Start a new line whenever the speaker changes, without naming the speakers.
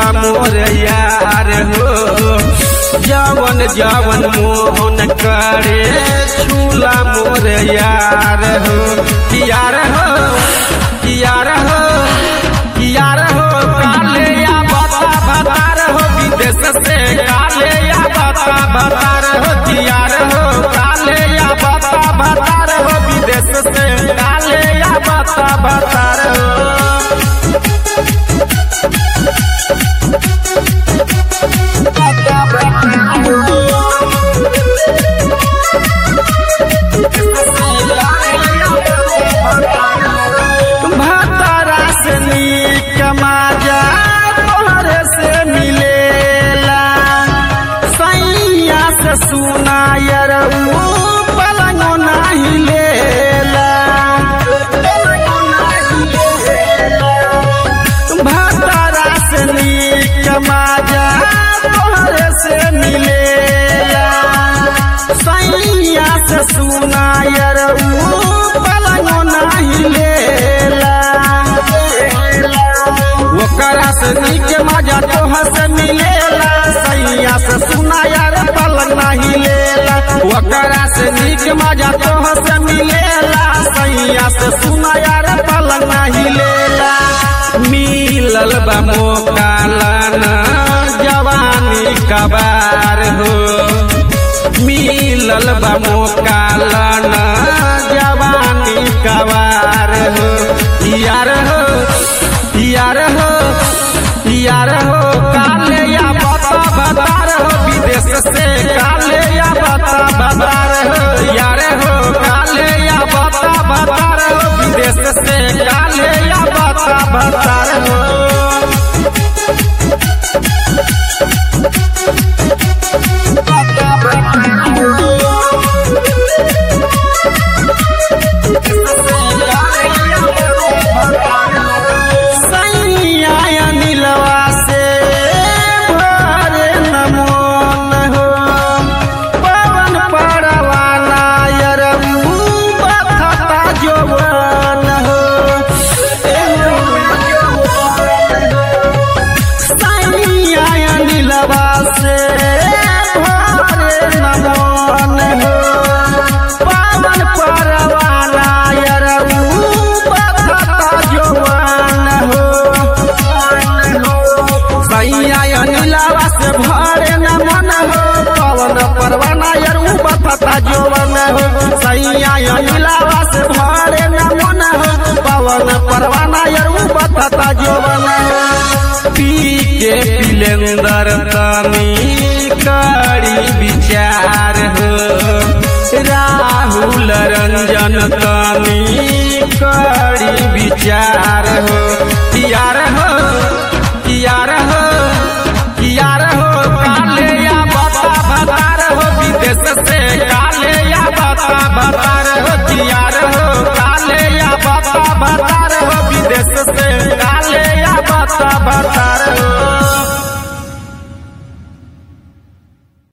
मोर यार हो जवन जवन मोहन करे छूला मोर यार हो यार हो यार हो यार हो काले या बता बतार हो विदेश से काले या बता बतार हो यार हो काले या बता बतार हो विदेश से काले या बता बतार हो भतरा से नीक माजा तोहरे से मिलेला सैया से सुनायर ऊ पलंगो नाही लेला भतरा से नीक माजा तोहरे से मिलेला सैया से सुनायर ऊ पलंगो नाही लेला ओकरा से नीक मजा तोहर से मिलेला सैया से सुनायर पलंग नाही लेला ओकरा से नीक मजा तोहर से मिलेला सैया से सुनायर पलंग नाही लेला मिलल बा मौका लाना जवानी कबार हो मिलल बा मौका लाना जवानी कबार हो यार हो यार हो यार हो काले या बता बतार हो विदेश से काले या बता बतार हो यार हो काले या बता बतार हो विदेश से काले या बता बतार हो सैया नीलवा से भरे नमोन हो पवन परवाना यरऊ बखता जवन हो सैया नीलवा से भरे नमोन हो पवन परवाना यरऊ बखता जवन हो सैया अनिलावा से भरे न मन हो पवन परवाना यार ऊ बता जोवन हो सैया अनिलावा से भरे न मन हो पवन परवाना यार ऊ बता जोवन हो पी के पिलेंदर तनी करी विचार हो राहुल रंजन तनी करी विचार हो यार हो यार हो यार हो काले या बता बतार हो विदेश से काले या बता बतार हो यार हो काले या बता बतार हो विदेश से काले या बता बतार